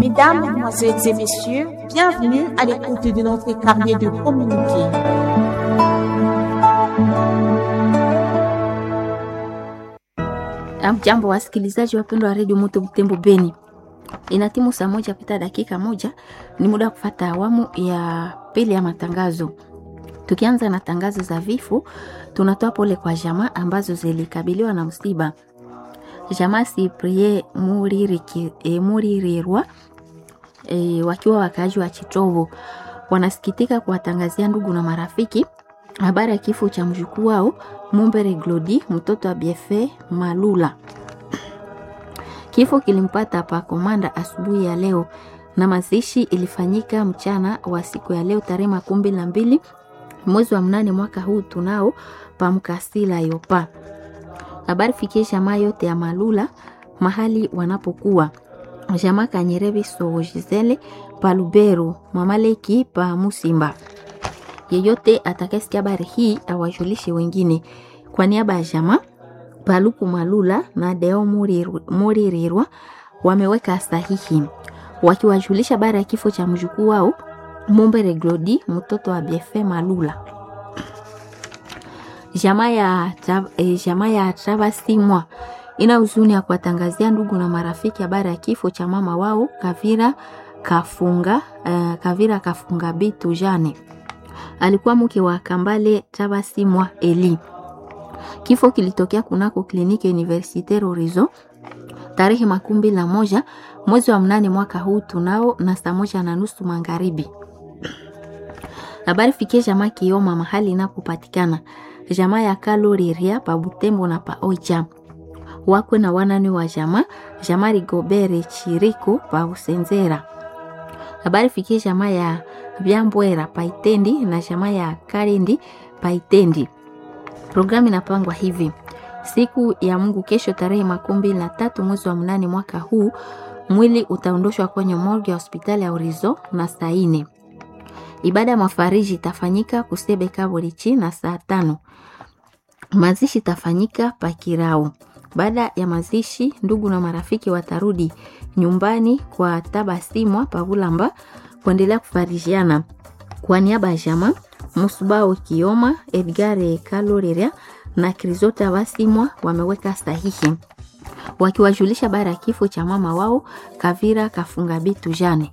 Mesdames, Mesdemoiselles et Messieurs, bienvenue à l'écoute de notre carnet de communiqué. Jambo wasikilizaji wapendwa wa redio Moto Butembo Beni, inatimu saa moja pita dakika moja, ni muda wa kufata awamu ya pili ya matangazo. Tukianza na tangazo za vifo, tunatoa pole kwa jamaa ambazo zilikabiliwa na msiba. Jamaa Siprie Muririrwa e, wakiwa wakaaji wa Chitovo wanasikitika kuwatangazia ndugu na marafiki habari ya kifo cha mjukuu wao Mumbere Glodi, mtoto wa Biefe Malula. Kifo kilimpata pa Komanda asubuhi ya leo na mazishi ilifanyika mchana wa siku ya leo tarehe makumi na mbili mwezi wa mnane mwaka huu tunao pa Mkasila Yopa. Habari fikie jamaa yote ya Malula mahali wanapokuwa jamaa Kanyerebi so Gisele pa Lubero, Mamaleki pa Musimba. Yeyote atakayesikia habari hii awajulishe wengine. Kwa niaba ya jamaa Paluku Malula na Deo Muririrwa wameweka sahihi wakiwajulisha habari ya kifo cha mjukuu wao Mumbere Glodi, mtoto wa Biefe Malula. Jamaa ya eh, jamaa ya Travasimwa ina huzuni ya kuwatangazia ndugu na marafiki habari ya kifo cha mama wao Kavira Kafunga, uh, Kavira Kafunga Bitu Jane alikuwa mke wa Kambale Travasimwa Eli. Kifo kilitokea kunako kliniki Universitaire Horizon tarehe makumi na moja mwezi wa mnane mwaka huu tunao na saa moja na nusu magharibi. Habari fikie jamaa Kioma mahali inapopatikana jamaa ya Kaloriria pa Butembo na pa Oicha wakwe na wanani wa jamaa jamaa Rigobere Chiriko pa Usenzera. Habari fikie jamaa ya Vyambwera Paitendi na jamaa ya Karendi Paitendi. Programu inapangwa hivi: siku ya Mungu kesho, tarehe makumi na tatu mwezi wa mnane mwaka huu, mwili utaondoshwa kwenye morgue ya hospitali ya Orizo na saa ine. Ibada ya mafariji itafanyika Kusebe Kaborichi na saa tano. Mazishi itafanyika Pakirao. Baada ya mazishi, ndugu na marafiki watarudi nyumbani kwa Tabasimwa Pavulamba kuendelea kufarijiana. Kwa niaba ya jamaa Musubao Kioma, Edgar Kaloreria na Krizota Basimwa wameweka sahihi wakiwajulisha bara ya kifo cha mama wao Kavira Kafunga Bitu Jane.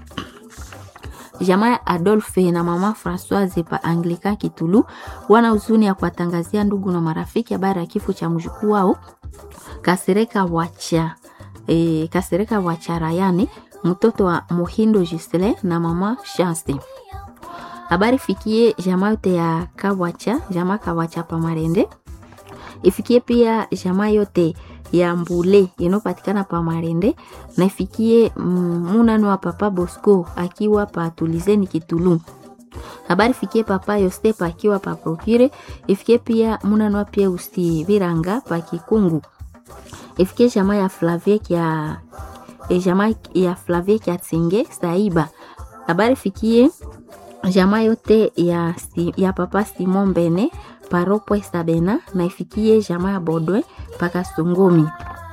Jamaa ya Adolphe na mama Francoise pa Anglika Kitulu wana huzuni ya kuwatangazia ndugu na marafiki habari ya kifo cha mjukuu wao Kasereka Wacha e, Kasereka Wacharayane mtoto wa Mohindo Gisle na mama Chance. Habari fikie jamaa yote ya Kawacha, jamaa Kawacha pa Marende. Ifikie pia jamaa yote ya Mbule inayopatikana pa Marende na ifikie munano wa papa Bosco akiwa pa Tulizeni Kitulu. Habari fikie papa Yostepa akiwa pa Procure. Ifikie pia munano wa pia usi Viranga pa Kikungu. Ifikie jamaa ya Flavie ya e jamaa ya Flavie Kiatsinge Saiba. Habari fikie jamaa yote ya, ya papa Simon Bene paropwe Sabena na ifikie jamaa ya Bodwe mpaka Songomi.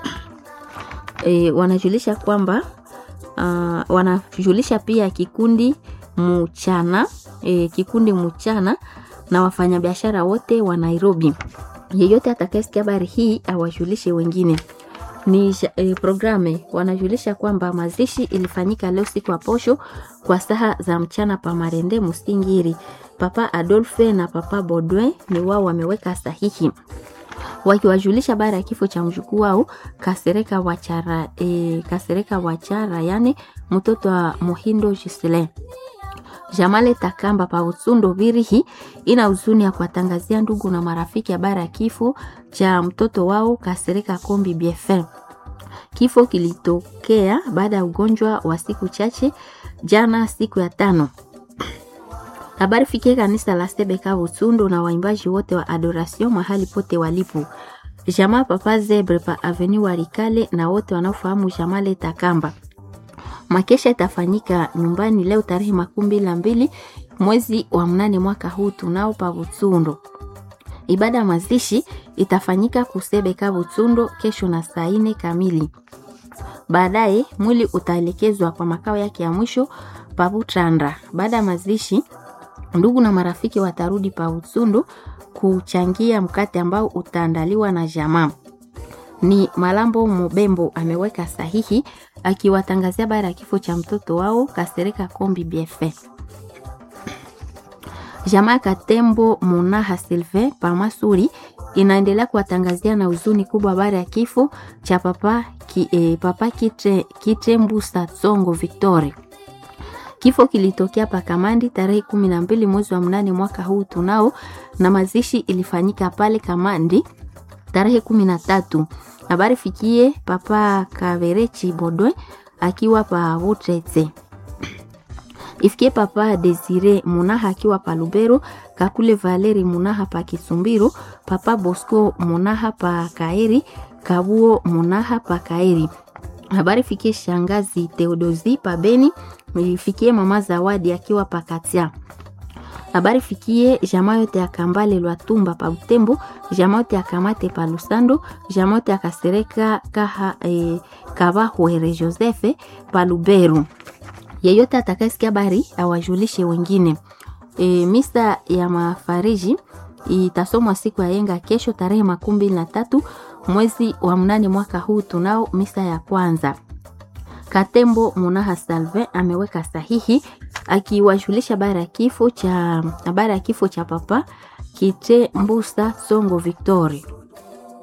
E, wanajulisha kwamba uh, wanajulisha pia kikundi mchana e, kikundi mchana na wafanyabiashara wote wa Nairobi. Yeyote atakayesikia habari hii awajulishe wengine ni eh, programe wanajulisha kwamba mazishi ilifanyika leo siku ya posho kwa saha za mchana pa Marende Musingiri. Papa Adolphe na Papa Baudouin ni wao wameweka sahihi wakiwajulisha bara ya kifo cha mjukuu wao Kasereka Wachara, eh, Kasereka Wachara yani mtoto wa Mohindo Gisle. Jamale Takamba pa Utsundo Birihi ina huzuni ya kuwatangazia ndugu na marafiki habari ya kifo cha mtoto wao Kasereka Kombi BFM. Kifo kilitokea baada ya ugonjwa wa siku chache jana, siku ya tano. Habari fikie kanisa la Sebeka Utsundo na waimbaji wote wa Adoration mahali pote walipo. Jamaa Papa Zebre pa Avenue Warikale na wote wanaofahamu Jamale Takamba. Makesha itafanyika nyumbani leo tarehe makumi na mbili mwezi wa mnane mwaka huu tunao pa Butsundo. Ibada ya mazishi itafanyika Kusebeka Butsundo kesho na saa ine kamili. Baadaye mwili utaelekezwa kwa makao yake ya mwisho pa Butrandra. Baada ya mazishi, ndugu na marafiki watarudi pa Utsundu kuchangia mkate ambao utaandaliwa na jamaa. Ni Malambo Mobembo ameweka sahihi akiwatangazia baada ya kifo cha mtoto wao Kasereka Kombi BF. Jamaa Katembo Munaha Silve Pamasuri inaendelea kuwatangazia na huzuni kubwa baada ya kifo cha papa, ki, eh, papa Kitre, Kitrembusa Tsongo Victory. Kifo kilitokea Pakamandi tarehe kumi na mbili mwezi wa mnane mwaka huu tunao, na mazishi ilifanyika pale Kamandi tarehe kumi na tatu. Habari fikie papa Kaverechi Bodwe akiwa pa Vutretse ifikie papa Desire Munaha akiwa pa Lubero, kakule Valeri Munaha pa Kisumbiru, papa Bosco Munaha pa Kaeri, kabuo Munaha pa Kaeri. Habari fikie shangazi Theodosi pa Beni, ifikie mama Zawadi akiwa pa Katia. Habari fikie jamaa yote ya Kambale Lwatumba pa Butembo, jamaa yote ya Kamate pa Lusando, jamaa yote ya Kasereka kaha eh, Kabahwere Joseph pa Luberu yeyote atakayesikia habari awajulishe wengine. E, misa ya mafariji itasomwa siku ya yenga kesho tarehe makumi mbili na tatu mwezi wa mnane mwaka huu tunao misa ya kwanza. Katembo Munaha Salve ameweka sahihi akiwajulisha habari ya kifo cha habari ya kifo cha papa Kite Mbusa Songo Victory.